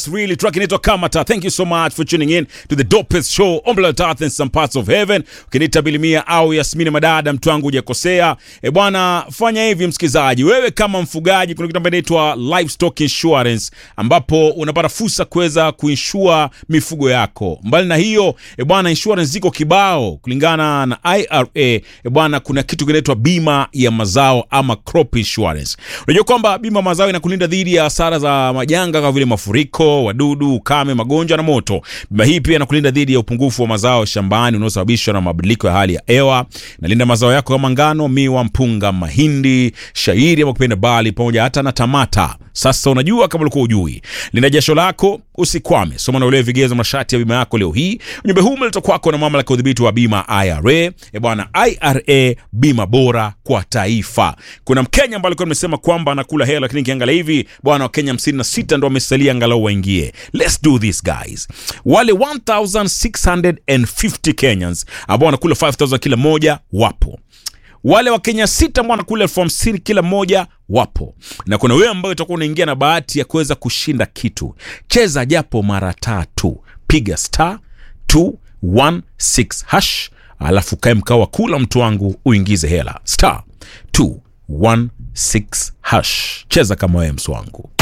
really track inaitwa Kamata. Thank you so much for tuning in to the dopest show on planet Earth and some parts of heaven. Ukiniita Bilimia au Yasmini Madada, mtu wangu hujakosea. E bwana, fanya hivi msikizaji, wewe kama mfugaji, kuna kitu ambacho inaitwa livestock insurance, ambapo unapata fursa kuweza kuinsure mifugo yako. Mbali na hiyo, e bwana, insurance ziko kibao kulingana na IRA. E bwana, kuna kitu kinaitwa bima ya mazao ama crop insurance. Unajua kwamba bima ya mazao inakulinda dhidi ya hasara za majanga kama vile mafuriko, wadudu, ukame, magonjwa na moto. Bima hii pia inakulinda dhidi ya upungufu wa mazao shambani unaosababishwa na mabadiliko ya hali ya hewa. Inalinda mazao yako kama ngano, miwa, mpunga, mahindi, shairi ama kupenda bali pamoja hata na tamata. Sasa unajua kama ulikuwa ujui. Linda jasho lako, usikwame. Soma na uelewe vigezo masharti ya bima yako leo hii. Ujumbe huu umeletwa kwako na mamlaka ya udhibiti wa bima IRA. E bwana, IRA bima bora kwa taifa. Kuna Mkenya ambaye alikuwa amesema kwamba anakula hela, lakini kiangalia hivi bwana, Wakenya 56 ndo wamesalia angalau waingie. Let's do this guys. Wale 1650 Kenyans ambao wanakula 5000 kila moja wapo wale wa Kenya sita ambao wanakula elfu hamsini kila mmoja wapo, na kuna wewe ambayo utakuwa unaingia na bahati ya kuweza kushinda kitu. Cheza japo mara tatu, piga star 216 hash, alafu kae mkao wa kula, mtu wangu, uingize hela star 216 hash. Cheza kama wewe mswangu.